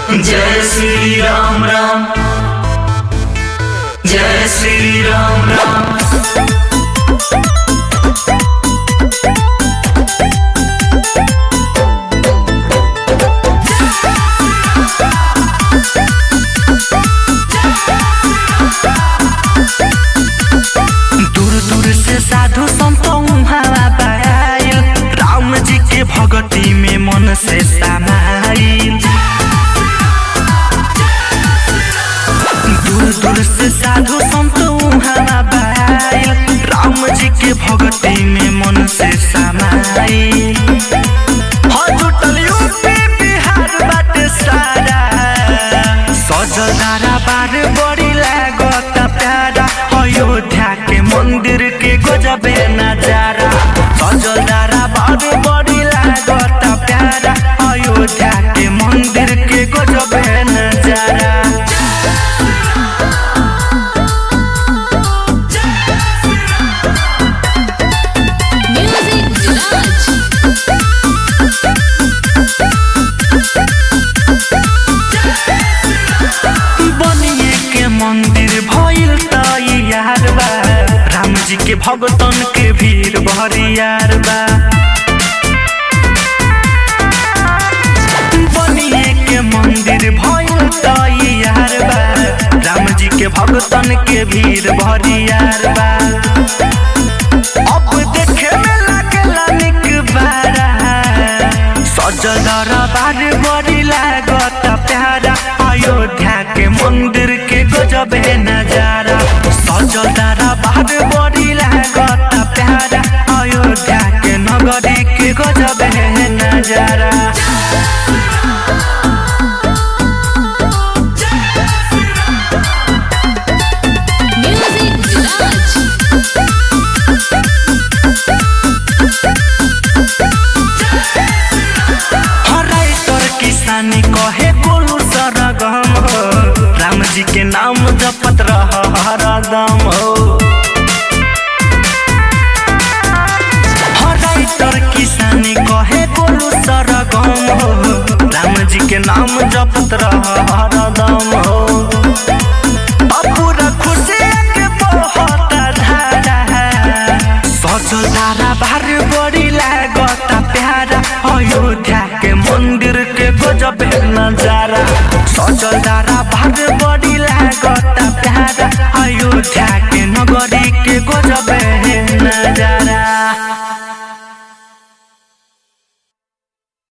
जय श्री राम राम जय श्री राम राम दूर दूर से साधु संत उहाँ आइल राम जी के भगती में मन से समाइल दूर दूर से साधु संत उहाँ आइल राम जी के भगती में मन से समाइल हो जुटल यूपी बिहार बाटे सारा सजल धारा बार बड़ी लागत प्यारा अयोध्या के मंदिर के गजबे नजारा सजल धारा बार बड़ी लागत प्यारा अयोध्या के मंदिर के गजबे नजारा Music Village. बनिए के मंदिर भइल तैयार बा राम जी के भगतन के भीड़ भरियार बा बनिए के मंदिर भइल तैयार बा राम जी के भगतन के भीड़ भरियार बा अब देखे में लागेला निक बारा सजल दरबार बड़ी लागत प्यारा अयोध्या के मंदिर के गजबे नजारा सजल दरबार बड़ी लागत प्यारा अयोध्या के नगरी के गजबे नजारा Music Village. हराई तोर किसानी कहे बोलू सरगम हो राम जी के नाम जपत रह हरदम हो हराई तोर किसानी कहे बोलू सरगम हो राम जी के नाम जपत रह हरदम हो पूरा खुशी के बहुत धारा सजल धारा बार बड़ी लागत प्यारा अयोध्या के मंदिर के गजब नजारा सजल धारा बार बड़ी लागत प्यारा अयोध्या के नगरी के गजब